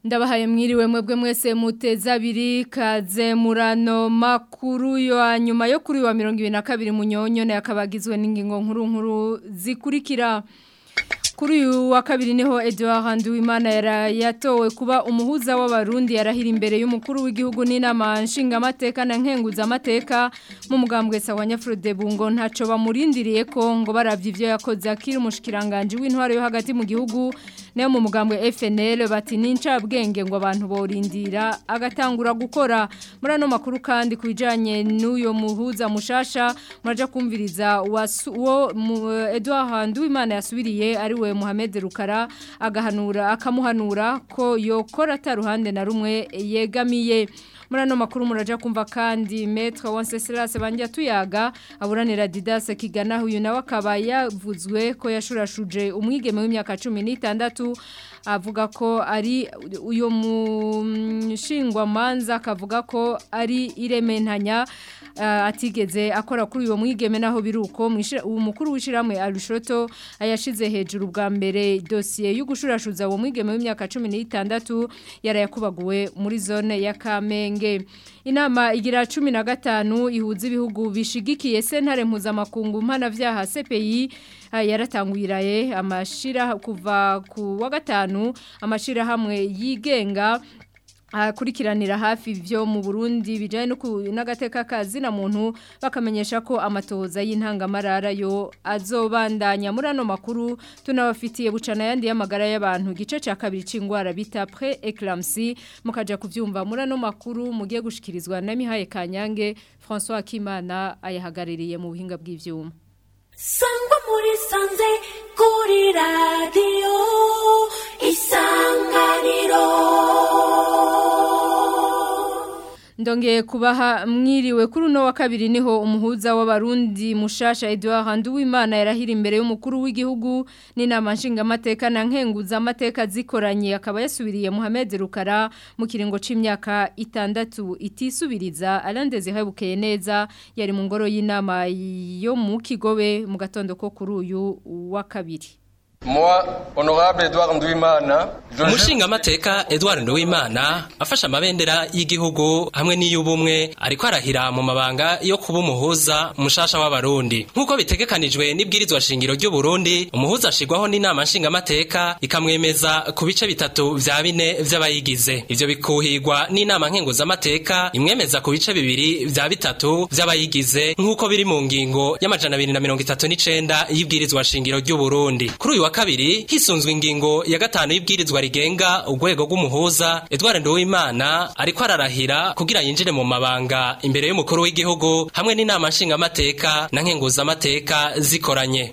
ndabahaye mwiriwe mwebwe mwese muteza abiri kaze murano makuru yo nyuma yo kuri wa mirongo ibiri na kabiri munyonyo nayo akabagizwe n'ingingo nkuru nkuru zikurikira kuri uyu wa kabiri niho Edouard Nduwimana yatowe kuba umuhuza w'abarundi yarahira imbere y'umukuru w'igihugu n'inama nshingamateka na nkenguza amateka mu mugambwe sawa Nyafrode Bungo ntaco bamurindiriye ko ngo baravye ivyo yakoze akiri umushikiranganje w'intwaro yo hagati mu gihugu nayo mu mugambwe FNL bati nincabwenge ngo abantu borindira agatangura gukora muri ano makuru kandi kubijanye n'uyo muhuza mushasha muraja kumviriza wo Edouard Nduwimana yasubiriye ari we Mohamed Rukara agahanura akamuhanura ko yokora ataruhande na rumwe yegamiye muri ano makuru muraja kumva kandi Maître Wenceslas banjya tuyaga aburanira Didas Kigana uyu nawe akaba yavuzwe ko yashurashuje umwigeme w'imyaka 16 avuga ko ari uyo mushingwa manza akavuga ko ari irementanya atigeze akora kuri uwo mwigeme naho biruko umukuru w'ishiramwe Arushoto ayashize hejuru bwa mbere dosiye yo gushurashuza uwo mwigeme w'imyaka 16 yarayakubaguwe muri zone ya Kamenge inama igira 15 ihuza ibihugu bishigikiye sentare mpuzamakungu mpana vyaha CPI yaratangwiraye amashira kuva ku wa gatanu amashira hamwe yigenga akurikiranira hafi byo mu Burundi bijanye no n'agateka kazi na muntu bakamenyesha ko amatoza y'intangamarara yo azobandanya muri ano makuru tunabafitiye bucana yandi y'amagara y'abantu gice ca kabiri c'ingwara bita pre eclampsie mukaja kuvyumva muri ano makuru mugiye gushikirizwa na Mihaye Kanyange François Kimana ayahagaririye mu buhinga bw'ivyuma Sangwa muri sanze kuri radio isanganiro Ndongeye kubaha mwiriwe kuri uno wa kabiri niho umuhuza w'abarundi mushasha Edouard Nduwimana yarahira imbere y'umukuru w'igihugu n'inama nshingamateka na nkenguza amateka zikoranye akaba yasubiriye Mohamed Rukara mu kiringo c'imyaka itandatu itisubiriza arandeze hebukeye neza yari mu ngoro y'inama yo mu Kigobe mu gatondo ko kuri uyu wa kabiri Moi, honorable Edouard Nduwimana, Umushinga amateka Edouard Nduwimana afasha amabendera y'igihugu hamwe n'iy'ubumwe ariko arahira mu mabanga yo kuba umuhuza mushasha w'abarundi nk'uko bitegekanijwe n'ibwirizwa shingiro ry'u Burundi umuhuza ashigwaho n'inama nshinga amateka ikamwemeza ku bice bitatu vya bine vy'abayigize ivyo bikuhirwa n'inama nkenguza amateka imwemeza ku bice bibiri vya bitatu vy'abayigize nk'uko biri mu ngingo y'amajana abiri na mirongo itatu n'icenda y'ibwirizwa shingiro ry'u Burundi kuri uyu wa kabiri hisunzwe ingingo ya gatanu y'ibwirizwa rigenga urwego rw'umuhuza Edouard Nduwimana ariko ararahira kugira yinjire mu mabanga imbere y'umukuru w'igihugu hamwe n'inama nshingamateka na nkenguzamateka zikoranye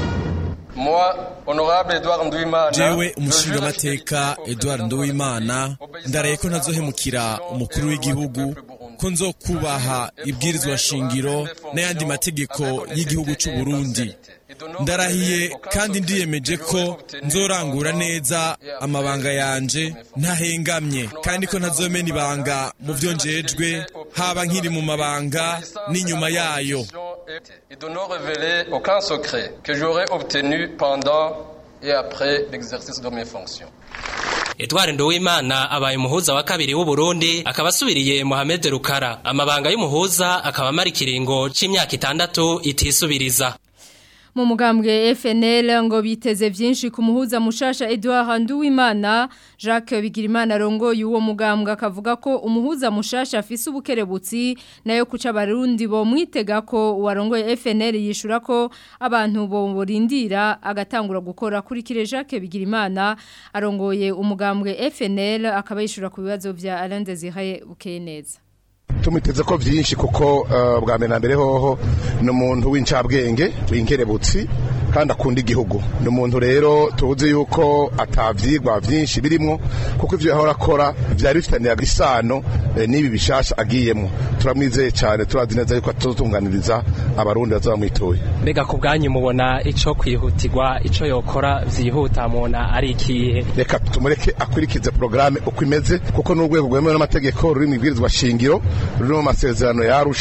Moi, honorable Edouard Nduwimana, jewe umushingamateka Edouard Nduwimana ndaraye ko ntazohemukira umukuru w'igihugu ko nzokubaha ibwirizwa shingiro n'ayandi mategeko y'igihugu cy'u Burundi ndarahiye kandi ndiyemeje ko nzorangura neza amabanga yanje ntahengamye kandi ko ntazomena ibanga mu byo njejwe haba nkiri mu mabanga n'inyuma yayo et de ne révéler aucun secret que j'aurais obtenu pendant et après l'exercice de mes fonctions. Edouard Nduwimana abaye umuhuza wa kabiri w'u Burundi akaba asubiriye Mohamed Rukara amabanga y'umuhuza akaba amara ikiringo c'imyaka itandatu itisubiriza mu mugambwe FNL ngo biteze byinshi ku muhuza mushasha Edouard Nduwimana Jacques Bigirimana rongo y'uwo mugambwe akavuga ko umuhuza mushasha afise ubukerebutsi nayo kuca barundi bo mwitega ko warongoye FNL yishura ko abantu bo borindira agatangura gukora kuri kire Jacques Bigirimana arongoye umugambwe FNL akaba yishura ku bibazo vya Alain Désiré Bukeneza tumuteze ko byinshi kuko bwa mbere na mbere hoho ni umuntu w'incabwenge w'inkerebutsi kandi akunda igihugu ni umuntu rero tuzi yuko atabyigwa byinshi birimo kuko ibyo yahora akora byari bifitaniye isano n'ibi bishasha agiyemo turamwizeye cyane turazi neza yuko tutunganiriza abarundi bazaba mwituye mbega ku bwanyu mubona icyo kwihutirwa icyo yokora byihuta mubona ari ikihe reka tumureke akurikize porogaramu uko imeze kuko n'urwego rwemewe n'amategeko ruri mu ibwirizwa shingiro ruri mu masezerano yarusha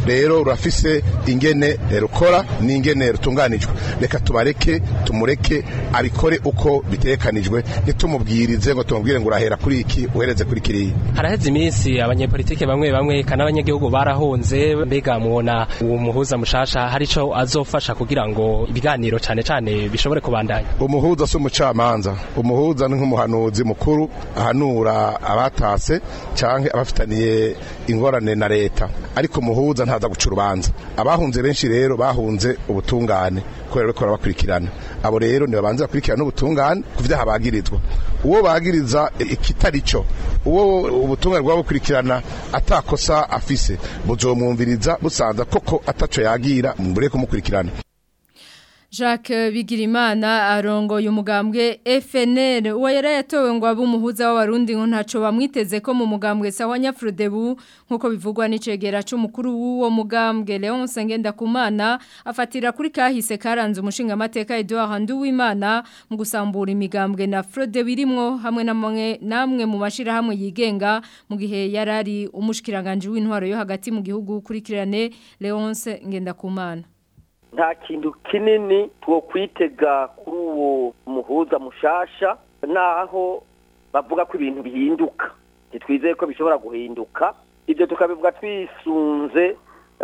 rero rurafise ingene rukora n'ingene rutunganijwe reka tubareke tumureke abikore uko bitekanijwe ntitumubwirize ngo tumubwire ngo urahera kuri iki uhereze kuri kiriya haraheze iminsi abanyepolitike bamwe bamwe kandi abanyagihugu barahunze mbega mubona uwo muhuza mushasha hari ico azofasha kugira ngo ibiganiro cane cane bishobore kubandanya umuhuza si umucamanza umuhuza ni nk'umuhanuzi mukuru ahanura abatase canke abafitaniye ingorane na leta ariko umuhuza ntaza guca urubanza abahunze benshi rero bahunze ubutungane kubera ko barabakurikirana abo rero nibabanze bakurikirana n'ubutungane ku vyaha bagirizwa uwo bagiriza ikitari cyo uwo ubutungane bwaba bukurikirana atakosa afise buzomwumviriza busanza koko ataco yagira mbure kumukurikirana Jacques Bigirimana arongoye umugambwe FNL uwo yari yatowe ngo abe umuhuza w'abarundi ngo ntaco bamwiteze ko mu mugambwe sawa Nyafrodebu nkuko bivugwa n'icegera c'umukuru w'uwo mugambwe Leon Sengenda Kumana afatira kuri kahise karanze umushinga amateka Edouard Nduwimana mu gusambura imigambwe na Frodebu irimwo hamwe namwe namwe mu mashira hamwe yigenga mu gihe yarari umushikiranganje w'intwaro yo hagati mu gihugu kurikirane Leonce Ngendakumana nta kintu kinini two kwitega kuri uwo muhuza mushasha naho bavuga ko ibintu bihinduka ntitwizeye ko bishobora guhinduka ibyo tukabivuga twisunze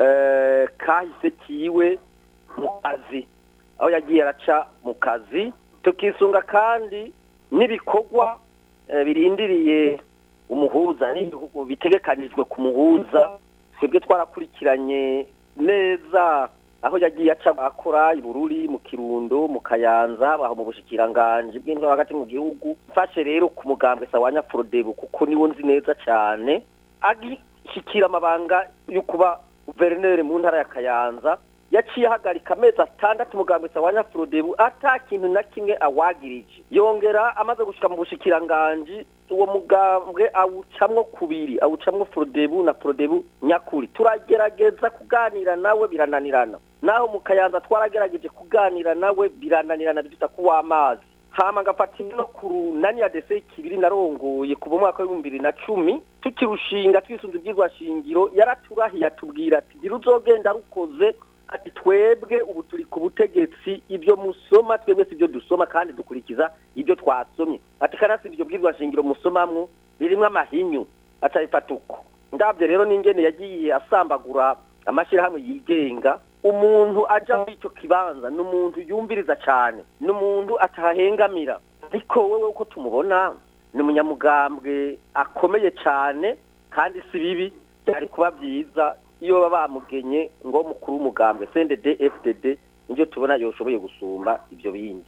kahise kiwe mu kazi aho yagiye araca mu kazi tukisunga kandi n'ibikorwa birindiriye umuhuza n'ibihugu bitegekanijwe ku muhuza twebwe twarakurikiranye neza aho yagiye aca akora ibururi mu kirundo mu kayanza aho mu bushikiranganje bw'intwaro hagati mu gihugu mfashe rero ku mugambwe sawanya Frodebu kuko niwo nzi neza cyane agishikira amabanga yo kuba guverineri mu ntara ya kayanza yaciye ahagarika amezi atandatu umugambwe sawanya Frodebu ata kintu na kimwe awagirije yongera amaze gushika mu bushikiranganje uwo mugambwe awucamwo kubiri awucamwo Frodebu na Frodebu nyakuri turagerageza kuganira nawe birananirana naho mu kayanza twaragerageje kuganira nawe birananirana biduta kuwa amazi hama ngafata no ku runani ya dese kibiri narongoye kuva mwaka w'ibihumbi bibiri na cumi tukirushinga twisunze ibyigwa shingiro yaraturahiye atubwira ati gira uzogenda rukoze ati twebwe ubu turi ku butegetsi ibyo musoma twebwe si ibyo dusoma kandi dukurikiza ibyo twasomye ati kanasi ibyo bwirwa shingiro musomamwo birimo amahinyu acabifata uko ndabyo rero n'ingene yagiye asambagura amashyirahamwe yigenga umuntu aja muri icyo kibanza ni umuntu yumviriza cyane ni umuntu atahengamira ariko wowe uko tumubona ni umunyamugambwe akomeye cyane kandi si bibi byari kuba byiza iyo baba bamugenye ngo mukuru w'umugambwe CNDD FDD nibyo tubona yoshoboye gusumba ibyo bindi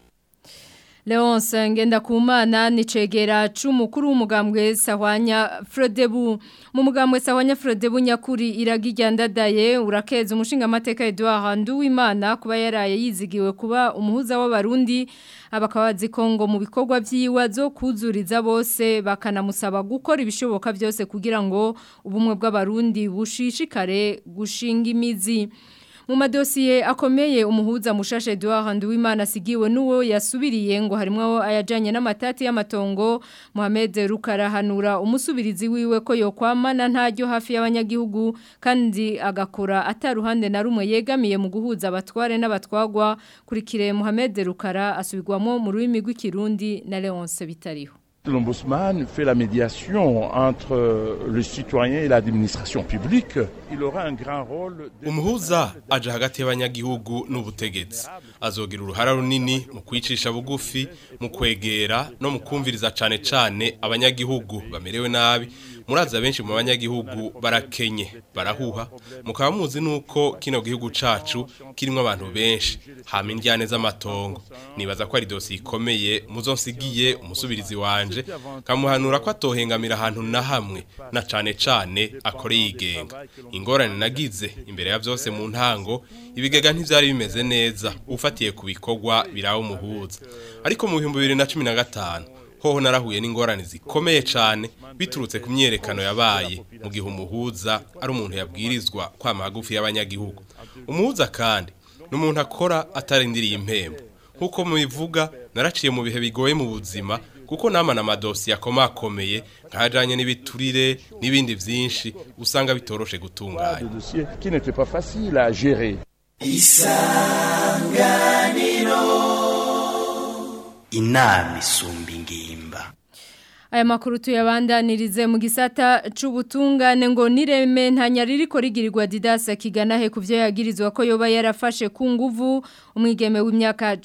Leonce Ngendakumana ni cegera c'umukuru w'umugambwe Sahwanya Frodebu mu mugambwe Sahwanya Frodebu nyakuri iragijyandadaye urakeza umushinga amateka Edouard Nduwimana kuba yaraye yizigiwe kuba umuhuza w'abarundi abakabazi Kongo mu bikorwa vyiwa zo kuzuriza bose bakanamusaba gukora ibishoboka byose kugira ngo ubumwe bw'abarundi bushishikare gushinga imizi mu madosiye akomeye umuhuza mushashe Edouard Nduwimana asigiwe nuwo yasubiriye ngo harimo ayajanye n'amatati y'amatongo Mohamed Rukarahanura umusubirizi wiwe ko yokwamana ntajyo hafi y'abanyagihugu kandi agakora ataruhande na rumwe yegamiye mu guhuza abatware n'abatwagwa kuri kire Mohamed Rukara asubirwamo mu rurimi rw'ikirundi na Leonce Bitariho L'ombudsman fait la médiation entre le citoyen et l'administration publique. Il aura un grand rôle. Umuhuza aje hagati y'abanyagihugu n'ubutegetsi. Azogira uruhara runini mu kwicisha bugufi, mu kwegera no mu kumviriza cane cane abanyagihugu bamerewe nabi. Muraza benshi mu banyagihugu barakenye, barahuha. Mukaba muzi nuko kino gihugu cacu kirimo abantu benshi, hama indyane z'amatongo. Nibaza ko ari dosi ikomeye muzonsigiye umusubirizi wanje kamuhanura ko atohengamira ahantu na hamwe na cane cane akore yigenga ingorane nagize imbere ya byose mu ntango ibigega ntivyari bimeze neza ufatiye ku bikorwa birawo umuhuza ariko mu 2015 hoho narahuye n'ingorane zikomeye cane biturutse ku myerekano yabaye mu gihe umuhuza ari umuntu yabwirizwa kwama hagufi y'abanyagihugu umuhuza kandi n'umuntu akora atarindiriye impembo nkuko mubivuga naraciye mu bihe bigoye mu buzima kuko nama n'amadosiye akomakomeye nk'ajanye n'ibiturire n'ibindi vyinshi usanga bitoroshe gutunganya de dossiers qui n'étaient pas faciles à gérer. inama isumba ingimba Aya makuru tuyabandanirize mu gisata c'ubutungane ngo nireme ntanyariko rigirirwa Didas kigana he kuvyo yagirizwa ko yoba yarafashe ku nguvu umwigeme w'imyaka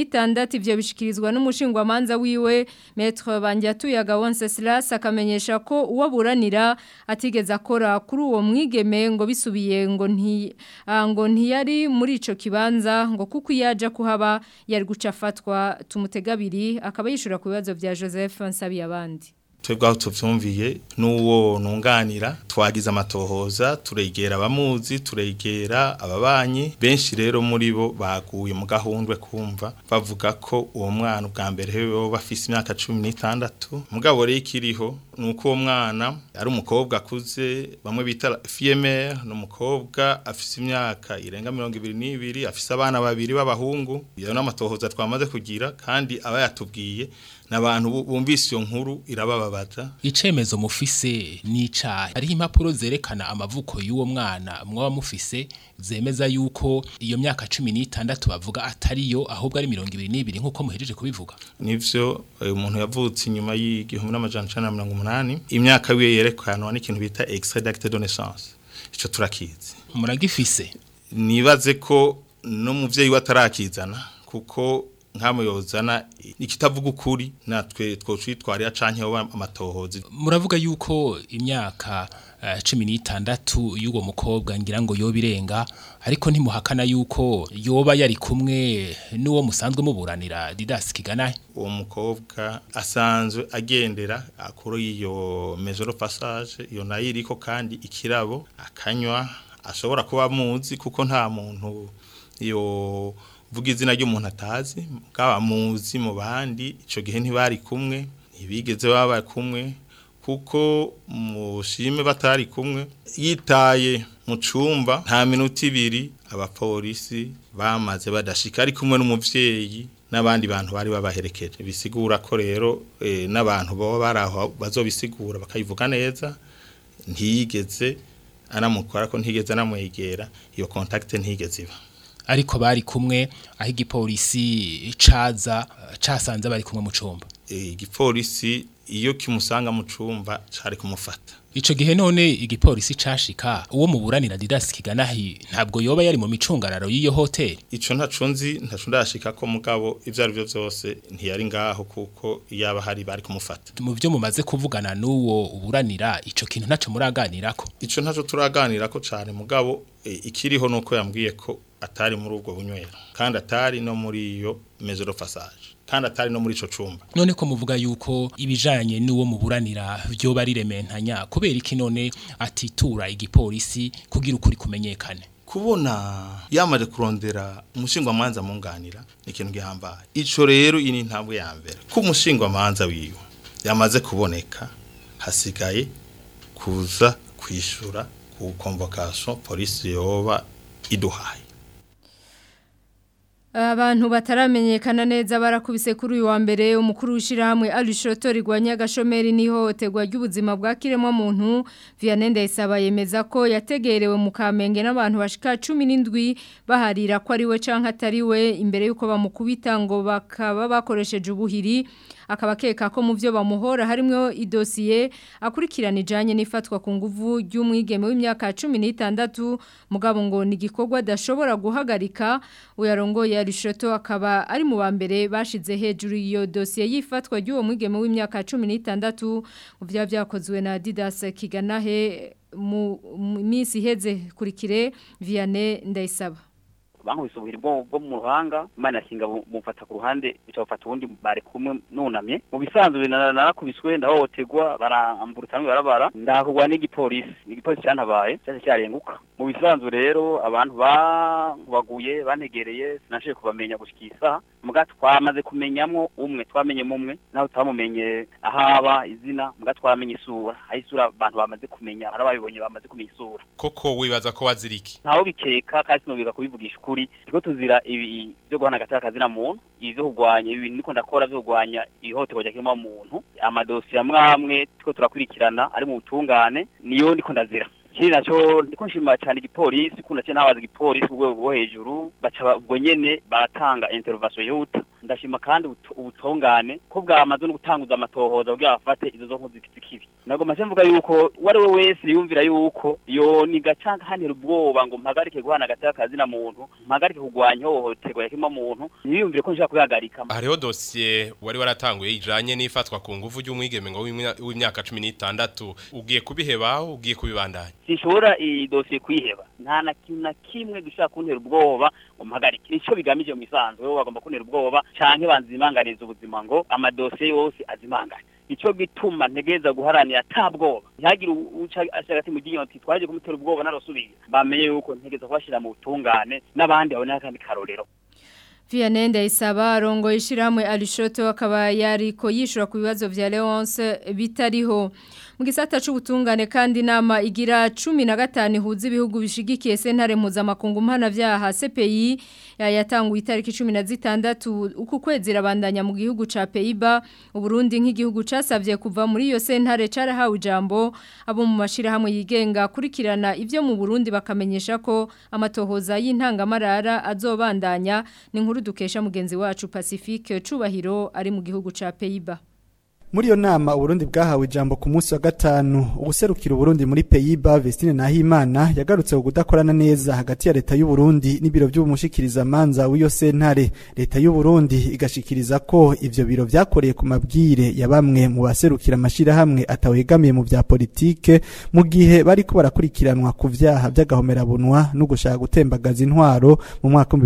16 ivyo bishikirizwa n'umushingwa manza wiwe Maître Banjatuyaga Wenceslas akamenyesha ko uwaburanira atigeze akora kuri uwo mwigeme ngo bisubiye ngo nti ah, ngo ntiyari muri ico kibanza ngo kuko yaje kuhaba yari gucafatwa tumutegabiri akaba yishura ku bibazo vya Joseph Nsabiyabandi twebwe aho tuvyumviye n'uwo nunganira twagize amatohoza turegera abamuzi turegera ababanyi benshi rero muri bo baguye mu gahundwe kumva bavuga ko uwo mwana ubwa mbere hewe bafise imyaka cumi n'itandatu mugabo rero ikiriho ni uko uwo mwana ari umukobwa akuze bamwe bita fiyemere ni umukobwa afise imyaka irenga mirongo ibiri n'ibiri afise abana babiri b'abahungu iyo n'amatohoza twamaze kugira kandi aba yatubwiye n'abantu bu- bumvise iyo nkuru irabababaza icemezo mufise n'icaha hariho impapuro zerekana amavuko y'uwo mwana mwaba mufise zemeza yuko iyo myaka cumi n'itandatu bavuga atariyo ahubwo ari mirongo ibiri n'ibiri nk'uko muhejeje kubivuga nivyo eh, umuntu yavutse inyuma y'igihumbi n'amajana icenda na mirongo umunani imyaka wiwe yerekanwa n'ikintu bita extrait d'acte de naissance ico turakizi muragifise nibaze ko n'umuvyeyi we atarakizana kuko nk'amwe yozana ikitavuga ukuri natwe twocitwarira canke hoba amatohozi muravuga yuko imyaka eh, cumi n'itandatu y'uwo mukobwa ngira ngo yoba irenga ariko ntimuhakana yuko yoba yari kumwe n'uwo musanzwe muburanira Didas Kiganahe uwo mukobwa asanzwe agendera akuru y'iyo maison de passage iyo nayo iriko kandi ikirabo akanywa ashobora kuba amuzi kuko nta muntu iyo vuga izina ry'umuntu atazi bwaba muzi mu bandi ico gihe ntibari kumwe ntibigeze baba kumwe kuko mushime batari kumwe yitaye mu cumba nta minota ibiri abapolisi bamaze badashika ari kumwe n'umuvyeyi n'abandi bantu bari babaherekeje bisigura ko rero eh, n'abantu baba baraho bazobisigura bakayivuga neza ntiyigeze anamukora ko ntigeze anamwegera iyo contact ntigeze iba ariko bari kumwe aho igipolisi caza eh, casanze bari kumwe mu cumba Eh, igipolisi iyo kimusanga mu cumba cari kumufata Ico gihe none igipolisi cashika uwo muburanira Didas Kiganahi ntabwo yoba yari mu micungararo y'iyo hotel ico ntaco nzi ntaco ndashika ko mugabo ivyo ari byo vyose ntiyari ngaho kuko yaba hari bari kumufata mu byo mumaze kuvugana n'uwo uburanira ico kintu ntaco muraganirako ico ntaco turaganira ko cane mugabo e, ikiriho nuko yambwiye ko atari muri ubwo bunywero kandi atari no muri iyo maison de passage kandi atari no muri ico cumba none ko muvuga yuko ibijanye n'uwo muburanira byo bari rementanya kubera iki none atitura igipolisi kugira ukuri kumenyekane kubona yamaze kurondera umushingwamanza munganira ni ikintu gihambaye ico rero iyi ni intambwe ya mbere ko umushingwamanza wiwe yamaze kuboneka hasigaye kuza kwishura ku convocation polisi yoba iduhaye Abantu bataramenyekana neza barakubise kuri uyu wa mbere umukuru w'ishirahamwe Alishoto rigwanya agashomeri n'ihohoterwa ry'ubuzima bwa kiremwa muntu Vianney Ndayisaba yemeza ko yategerewe mu Kamenge n'abantu bashika 17 baharira ko ari we canke atari we imbere yuko bamukubita ngo bakaba bakoresheje ubuhiri akaba keka ko mu byo bamuhora harimo idosiye akurikirana ijanye n'ifatwa ku nguvu ry'umwigeme w'imyaka 16 mugabo ngo ni gikorwa dashobora guhagarika uyarongoye Arishoto akaba ari mu bambere bashize hejuru iyo dosiye yifatwa ry'uwo mwigeme w'imyaka 16 mu bya byakozwe na Didas Kiganahe mu minsi iheze kurikire Vianney Ndayisaba bankubise ubuhiri bwo bwo mu ruhanga imana yakinga bumfata ku ruhande bitabafata ubundi bari kumwe nunamye mu bisanzwe narakubiswe ndahohoterwa barambura utanwe barabara ndakugwa n'igipolisi igipolisi cyantabaye cyaje cyarenguka mu bisanzwe rero abantu baguye bantegereye sinashoboye kubamenya gushika isaha muga twamaze kumenyamwo umwe twamenyemo umwe naho twamumenye ahaba izina muga twamenye isura aho isura abantu bamaze kumenya hari ababibonye bamaze kumenya isura koko wibaza ko waziriki ntaho bikeka kandi sinobiga kubivugisha ukuri by'ukuri turiko tuzira ibi byo guhana agateka kazina muntu ivyo kurwanya ibi niko ndakora vyo kurwanya ihohoterwa rya kiremwa muntu amadosiye amwe amwe turiko turakurikirana ari mu butungane niyo ndiko ndazira kiri naco ndiko nshima cyane igipolisi kuna cyane nabaza igipolisi ku rwego rwo hejuru baca ubwo nyene baratanga intervention yihuta ndashima kandi ubutu- ubutungane ko bwamaze no gutanguza amatohoza kugira bafate izo zo nkozi zikibi nagomba nse mvuga yuko uwari we wese yumvira yuko yo nigacanga hanira ubwoba ngo mpagarike guhana agateka kazina muntu mpagarike kurwanya ihohoterwa ya kiremwa muntu ntiyumvire ko nshaka kuyihagarika hariho dosiye wari waratanguye ijanye n'ifatwa ku nguvu ry'umwigeme ngo w'imya- w'imyaka cumi n'itandatu ugiye kubihebaho ugiye kubibandanya sinshobora iyi dosiye kuyiheba nta na kintu na kimwe gishaka kuntera ubwoba ngo mpagarike nico bigamije mu isanzwe wowe bagomba kuntera ubwoba canke banzimanganiza ubuzima ngo amadosiye yose azimangane nico gituma ntegereza guharanira ata bwoba ntihagire u- uca ashaka ati mu ryinyo ati twaje kumutera ubwoba narasubiye bamenye yuko ntegereza kubashira mu butungane n'abandi babone akandi karorero Vianney Ndayisaba arongo ishiramwe Alishoto akaba yariko yishura ku bibazo vya Leonce bitariho mu gisata c'ubutungane kandi nama igira 15 ihuza ibihugu bishigikiye sentare mpuzamakungu mpana vyaha CPI ya- yatanguye itariki 16 uku kwezi rabandanya mu gihugu ca Peiba Uburundi nk'igihugu casavye kuva muri iyo sentare carahawe ijambo abo mu mashira hamwe yigenga kurikirana ivyo mu Burundi bakamenyesha ko amatohoza y'intangamarara azobandanya ni inkuru dukesha mugenzi wacu Pacifique Cubahiro ari mu gihugu ca Peiba Muri iyo nama Uburundi bwahawe ijambo ku munsi wa gatanu ubuserukira Uburundi muri Pays-Bas Vestine Nahimana yagarutse ku kudakorana neza hagati ya leta y'u Burundi n'ibiro by'umushikiriza manza w'iyo sentare leta y'u Burundi igashikiriza ko ivyo biro vyakoreye ku mabwire ya bamwe mu baserukira amashira hamwe atawegamiye mu vya politike mu gihe bariko barakurikiranwa ku vyaha by'agahomerabunwa no gushaka gutembagaza intwaro mu mwaka wa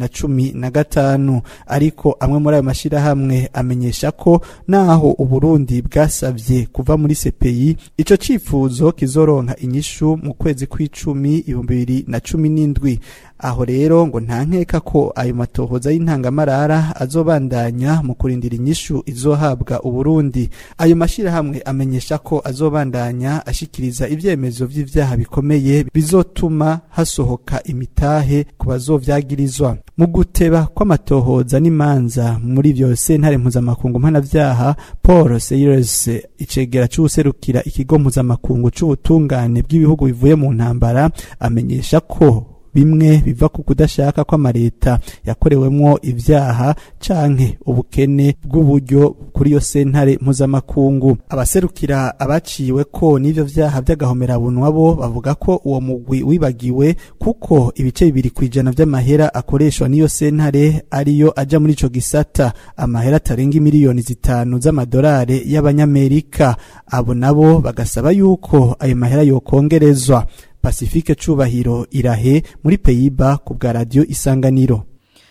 2015 ariko amwe muri ayo mashira hamwe amenyesha ko naho Uburundi bwasavye kuva muri CPI ico cifuzo kizoronka inyishu mu kwezi kw'icumi ibihumbi bibiri na cumi n'indwi aho rero ngo nta nkeka ko ayo matohoza y'intangamarara azobandanya mu kurindira inyishu izohabwa Uburundi ayo mashirahamwe amenyesha ko azobandanya ashikiriza ivyemezo vy'ivyaha bikomeye bizotuma hasohoka imitahe ku bazovyagirizwa mu guteba kw'amatohoza n'imanza muri ivyo sentare mpuzamakungu mpanavyaha Paul Seyers icegera c'uwuserukira ikigo mpuzamakungu c'ubutungane bw'ibihugu bivuye mu ntambara amenyesha ko bimwe biva ku kudashaka kw'amareta yakorewemwo ivyaha canke ubukene bw'uburyo kuri iyo sentare mpuzamakungu abaserukira abaciwe ko n'ivyo vyaha vy'agahomerabunwa bo bavuga ko uwo mugwi wibagiwe kuko ibice bibiri kwijana vy'amahera akoreshwa n'iyo sentare ariyo aja muri ico gisata amahera atarenga miliyoni zitanu z'amadolari y'abanyamerika abo nabo bagasaba yuko ayo mahera yokongerezwa Pacifique Cubahiro irahe muri Pays-Bas ku bwa radio Isanganiro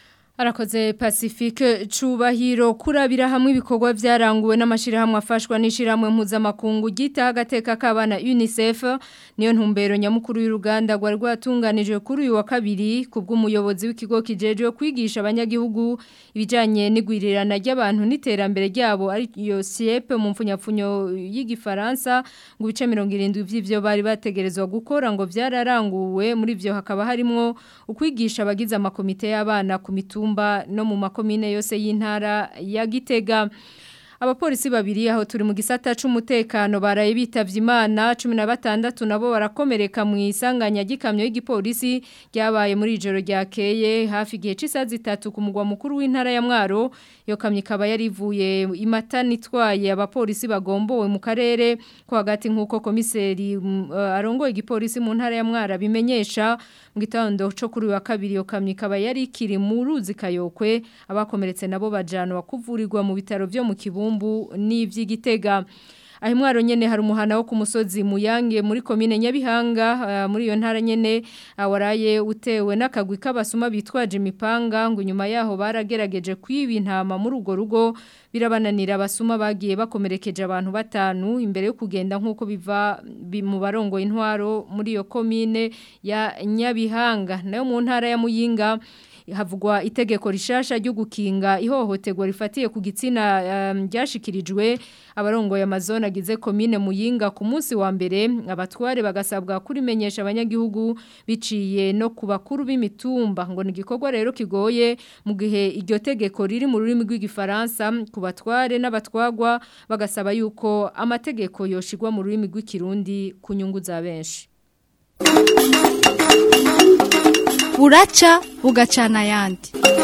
Arakoze Pacifique Cubahiro kurabira hamwe ibikorwa vyaranguwe n'amashirahamwe afashwa n'ishiramwe mpuzamakungu gita agateka kabana UNICEF niyo ntumbero nyamukuru y'uruganda rwa rwatunganijwe kuri uyu wa kabiri kubw'umuyobozi w'ikigo kijejwe kwigisha abanyagihugu ibijanye n'igwirirana ry'abantu n'iterambere ryabo ari yo CIEP mu mfunyapfunyo y'igifaransa ngo ibice 70 vy'ivyo bari bategerezwa gukora ngo vyararanguwe muri vyo hakaba harimo ukwigisha abagize amakomite y'abana ku mitumba no mu makomine yose y'intara ya Gitega Abapolisi babiri aho turi mu gisata c'umutekano baraye bitavye Imana 16 nabo barakomereka mu isanganya gikamyo y'igipolisi ryabaye muri ijoro ryakeye hafi gihe c'isazi 3 ku mugwa mukuru w'intara ya Mwaro yo kamyo ikaba yarivuye imatani itwaye abapolisi bagombowe mu karere ko hagati nkuko komiseri uh, arongoye igipolisi mu ntara ya Mwaro bimenyesha mu gitondo cyo kuri wa kabiri yo kamyo ikaba yari kiri mu ruzi kayokwe abakomeretse nabo bajana bakuvurirwa mu bitaro byo mu kibumbu n'ivy'igitega aho mwaro nyene hari umuhana wo ku musozi muyange muri komine Nyabihanga uh, muri iyo ntara nyene uh, waraye utewe n'akagwi k'abasuma bitwaje imipanga ngo nyuma yaho baragerageje kwiba intama muri ugo rugo birabananira abasuma bagiye bakomerekeje abantu batanu imbere yo kugenda nk'uko biva bi, mu barongo intwaro muri iyo komine ya Nyabihanga nayo mu ntara ya Muyinga havugwa itegeko rishasha ryo gukinga ihohoterwa rifatiye ku gitsina um, ryashikirijwe abarongoye amazone agize komine muyinga ku munsi wa mbere abatware bagasabwa kurimenyesha abanyagihugu biciye no ku bakuru b'imitumba ngo ni igikorwa rero kigoye mu gihe iryo tegeko riri mu rurimi rw'igifaransa ku batware n'abatwagwa bagasaba yuko amategeko yoshigwa mu rurimi rw'ikirundi ku nyungu za benshi buraca bugacana ayandi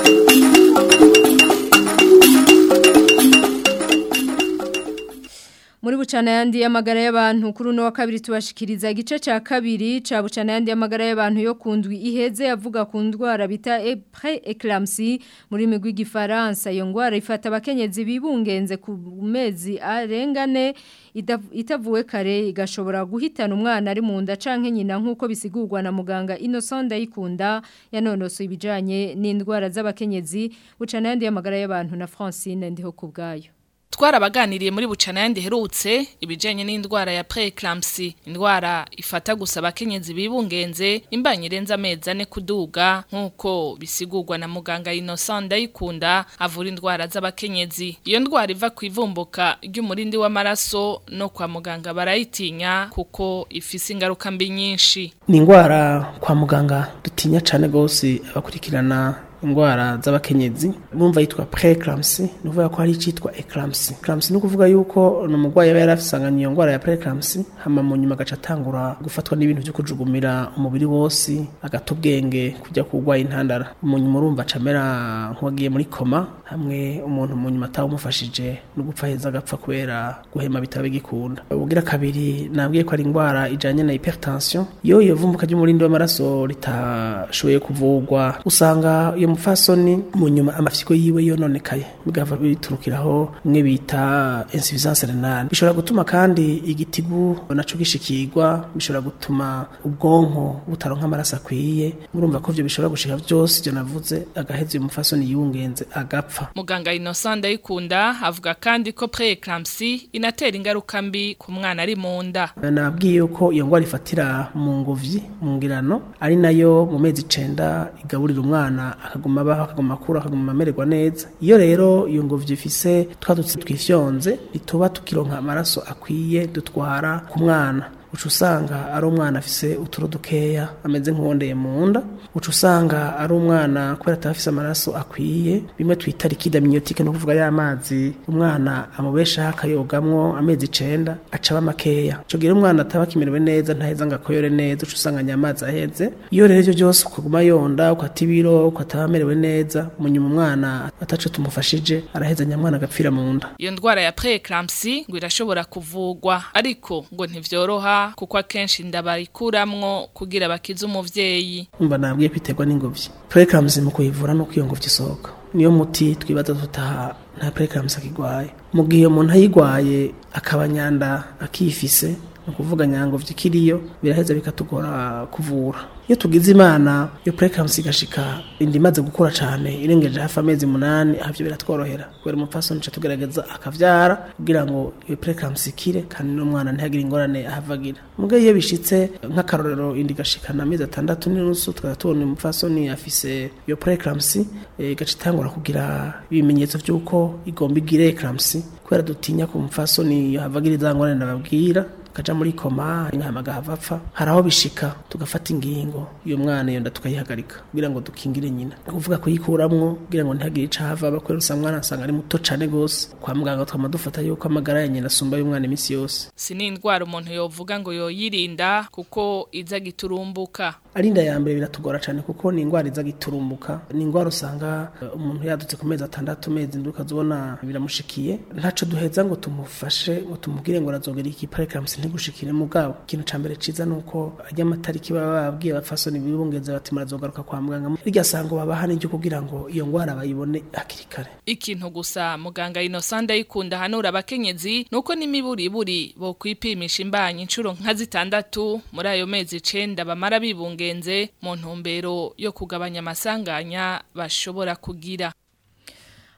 muri bucana yandi y'amagara y'abantu kuri uno wa kabiri tubashikiriza igice cya kabiri cya bucana yandi y'amagara y'abantu yo kundwi iheze yavuga ku ndwara bita pre eclampsy muri migwi gifaransa iyo ndwara ifata abakenyezi bibungenze ku mezi arengane itavuwe kare igashobora guhitana umwana ari mu nda canke nyina nk'uko bisigurwa na muganga Innocent Ndayikunda yanonoso ibijanye n'indwara z'abakenyezi bucana yandi y'amagara y'abantu na Francine ndiho kubgayo twarabaganiriye muri bucana yandi herutse ibijanye n'indwara ya preeclampsy indwara ifata gusa abakenyezi bibungenze imbanye irenze amezi ane kuduga nk'uko bisigurwa na muganga Innocent Ndayikunda avura indwara z'abakenyezi iyo ndwara iva ku ivumbuka ry'umurindi w'amaraso no kwa muganga barayitinya kuko ifise ingaruka mbi nyinshi ni indwara kwa muganga dutinya cyane gose abakurikirana indwara z'abakenyezi bumva yitwa preeclampsy ni ukuvuga ko hari icyitwa eclampsy eclampsy ni ukuvuga yuko ni umurwayi aba yarasanganye iyo ndwara ya preeclampsy hama mu nyuma agaca atangura gufatwa n'ibintu byo kujugumira umubiri wose agata ubwenge kujya kurwaye intandara mu nyuma urumva acamera nk'uwagiye muri koma hamwe umuntu mu nyuma atawumufashije no gupfa heza agapfa kubera guhema bitaba bigikunda ubugira kabiri nabwiye ko ari indwara ijanye na hypertension iyo iyo vumbuka ry'umurindi w'amaraso ritashoboye kuvurwa usanga iyo mufasoni mu nyuma amafyiko yiwe yononekaye bigava biturukiraho mwe bita insuffisance renale bishobora gutuma kandi igitigu naco gishikirwa bishobora gutuma ubwonko butaronka amaraso akwiye murumva ko ivyo bishobora gushika vyose ivyo navuze agaheza uyu mufasoni yiwungenze agapfa muganga Innocent Ndayikunda avuga kandi ko preeclampsy inatera ingaruka mbi ku mwana ari mu nda nabwiye ko iyo ngwara ifatira mu nguvyi mu ngirano ari nayo mu mezi icenda igaburira umwana akaguma abaho akaguma akura akaguma amererwa neza iyo rero iyo ngobyi ifise twadutse twifyonze ntituba tukironka amaraso akwiye dutwara ku mwana uca usanga ari umwana afise uturo dukeya ameze nk'uwondeye mu nda uca usanga ari umwana kubera ataba afise amaraso akwiye bimwe twita likide amniotique no kuvuga ya mazi umwana amubeshaho akayogamwo amezi icenda acaba makeya ico gihe umwana ataba akimerewe neza ntaheza ngo akoyore neza uca usanga nyamazi aheze iyo rero ivyo byose ukaguma yonda ukata ibiro ukataba amerewe neza mu nyuma umwana ataco tumufashije araheza nyamwana agapfira mu nda iyo ndwara ya preeclampsy ngo irashobora kuvugwa ariko ngo ntivyoroha kuko akenshi inda bayikuramwo kugira bakize umuvyeyi umva nabwiye kwiterwa n'ingobyi preeclampsy mu kuyivura no iyo ngobyi isohoka niyo muti twibaza tutaha nta preeclampsy akigwaye mu gihe umuntu ayigwaye akaba nyanda akifise ni ukuvuga nyangobyi ikiriyo biraheza bikatugora kuvura iyo tugize imana iyo preeclampsy igashika inda imaze gukura cyane irengeje hafi amezi munani havyo biratworohera kubera umupfasoni ca tugerageza akavyara kugira ngo iyo preeclampsy ikire kandi n'umwana ntihagire ingorane ahavagira muga iyo bishitse nk'akarorero inda igashikana amezi atandatu n'inusu tukaza tubona umupfasoni afise iyo preeclampsy igaca itangura kugira ibimenyetso vy'uko igomba igire eclampsy kubera dutinya ko umupfasoni yahavagira iza ngorane nababwira kaja muri koma inkama gahava hari aho bishika tugafata ingingo iyo mwana iyo nda tukayihagarika kugira ngo dukingire nyina kuvuga kuyikuramwo kugira ngo ntihagire ico hava bakwera usanga umwana asanga ari muto cane gose kwa muganga twama dufata yuko amagara ya nyina asumba y'umwana iminsi yose si n'indwara umuntu yovuga ngo yoyirinda kuko iza giturumbuka ari inda ya mbere biratugora cyane kuko ni indwara iza giturumbuka ni indwara usanga umuntu yadutse ku mezi atandatu mezi ndwi ukazibona biramushikiye ntaco duheza ngo tumufashe ngo tumubwire ngo arazogera iki preeclampsy ntigushikire mugabo ikintu ca mbere ciza nuko ajya amatariki baba babwiye abafasoni bibungeze bati murazogaruka kwa muganga irya sango babaha n'iryo kugira ngo iyo ndwara bayibone hakiri kare ikintu gusa muganga Innocent Ndayikunda hanura abakenyezi nuko n'imiburiburi bo kwipimisha imbanyi incuro nka zitandatu muri ayo mezi icenda bamara bibungenze mu ntumbero yo kugabanya amasanganya bashobora kugira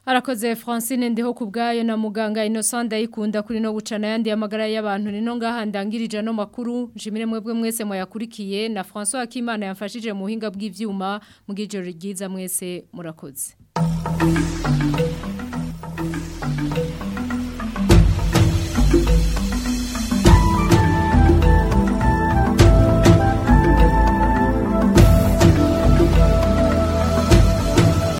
Arakoze Francine ndiho kubgayo na muganga Innocent ayikunda kuri no gucana yandi amagara y'abantu nino ngaha ndangirije no makuru njimire mwebwe mwese mwayakurikiye na François Akimana yamfashije mu buhinga bw'ivyuma mu gijoro ryiza mwese murakoze